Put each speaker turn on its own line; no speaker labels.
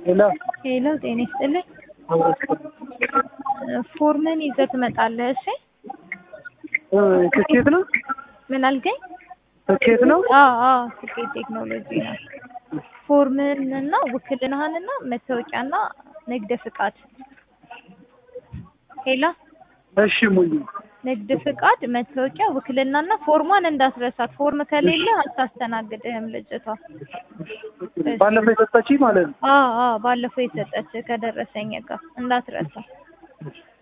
ሄሎ
ሄሎ ጤና ይስጥልኝ። ፎርምን ይዘህ ትመጣለህ። እሺ
ትኬት ነው
ምን አልከኝ?
ትኬት ነው።
አዎ አዎ ትኬት ቴክኖሎጂ ነው። ፎርምህንና ውክልናህንና መታወቂያና ንግድ ፍቃድ። ሄሎ
እሺ ሙሉ
ንግድ ፍቃድ፣ መታወቂያ፣ ውክልናና ፎርሟን እንዳትረሳት። ፎርም ከሌለ አታስተናግድህም ልጅቷ።
ባለፈው የሰጠችኝ ማለት ነው።
አዎ አዎ ባለፈው የሰጠች ከደረሰኝ ጋር እንዳትረሳ።